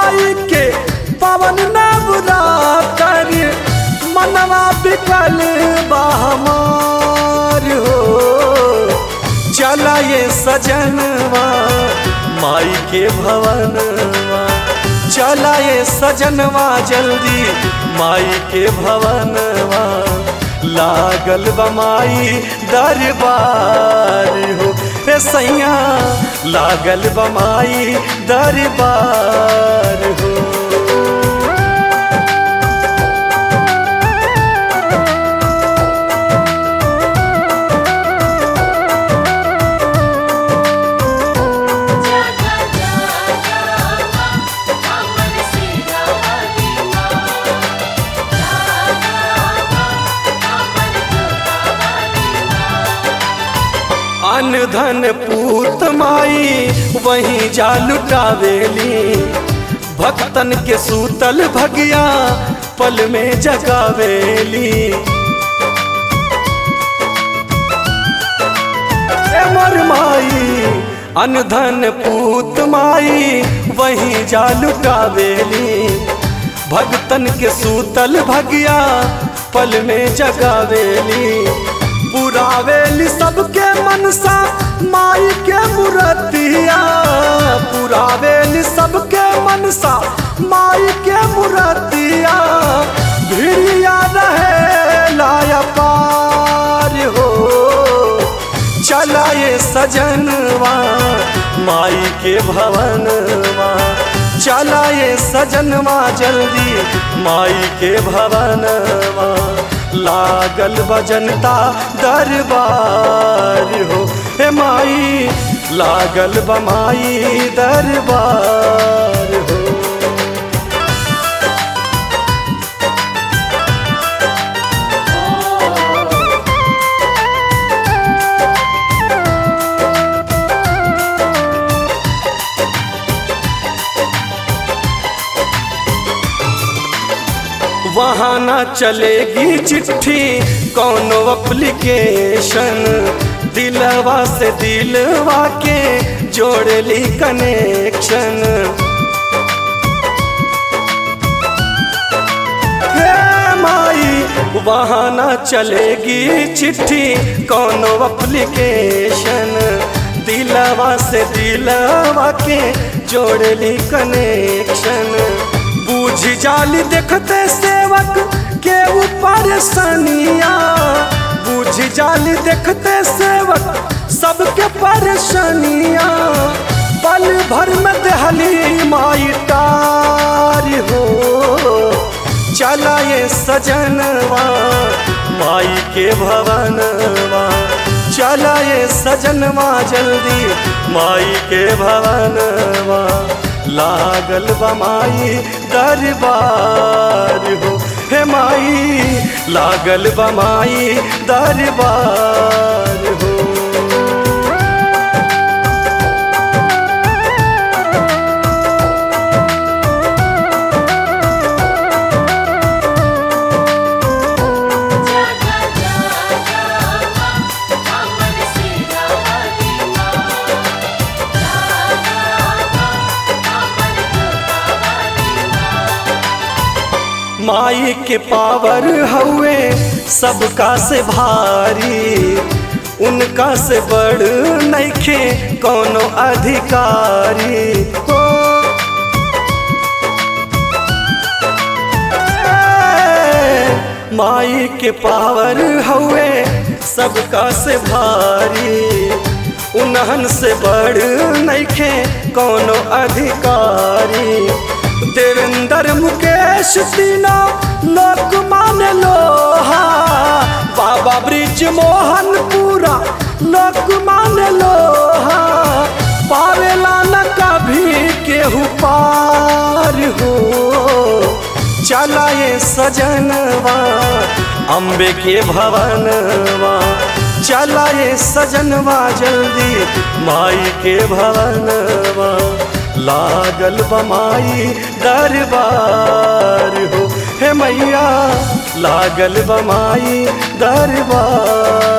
माई के पवन नवरा कर मनवा बिकल बहमार हो चला ये सजनवा माई के भवनवा चला ये सजनवा जल्दी माई के भवनवा लागल बमाई दरबार हो रे सैया लागल बमाई दरबार हो जागा जागा अमर सीधा वालीमा जागा अमर जोता वालीमा अन धन पूत माई वहीं जा लुटावेली भक्तन के सूतल भगिया पल में जगावेली ए मोर माई अन धन पूत माई वहीं जा लुटावेली भक्तन के सूतल भगिया पल में जगावेली पुरावेली सबके मनसा माई के मूर्तिया पुरावेली सबके मनसा माई के मूर्तिया भिड़िया रहे लाया पार हो चला ये सजनवा माई के भवनवा चला ये सजनवा जल्दी माई के भवनवा लागल बजनता दरबार हो हे माई लागल बमाई दरबार हो वहाँ ना चलेगी चिट्ठी कौनो एप्लीकेशन दिलवा से दिलवा के जोड़ली कनेक्शन हे माई वहाँ ना चलेगी चिट्ठी कौनो एप्लीकेशन दिलवा से दिलवा के जोड़ली कनेक्शन बूझ जाली देखते सेवक के ऊपर सनिया बूझ जाली देखते सेवक सबके परेशानिया पल भर में दहली माई टार हो चला ये सजनवा माई के भवनवा चला ये सजनवा जल्दी माई के भवनवा लागल बमाई दरबार हो हे माई लागल बमाई दरबार हो जागा जागा अमर सीधा वालीमा जागा अमर जोता वालीमा माई के पावर हउए सबका से भारी उनका से बड़ नइखे कोनो अधिकारी हो ए, माई के पावर हउए सबका से भारी उन्हन से बड़ नइखे कोनो अधिकारी देवेंद्र मुकेश तीना लोक मान लोहा बाबा ब्रिज मोहन पूरा लोक मान लोहा पावेला न कभी केहू पार हो चला ये सजनवा अम्बे के भवनवा चला ये सजनवा जल्दी माई के भवनवा लागल बमाई दरबार हो हे मैया लागल बमाई दरबार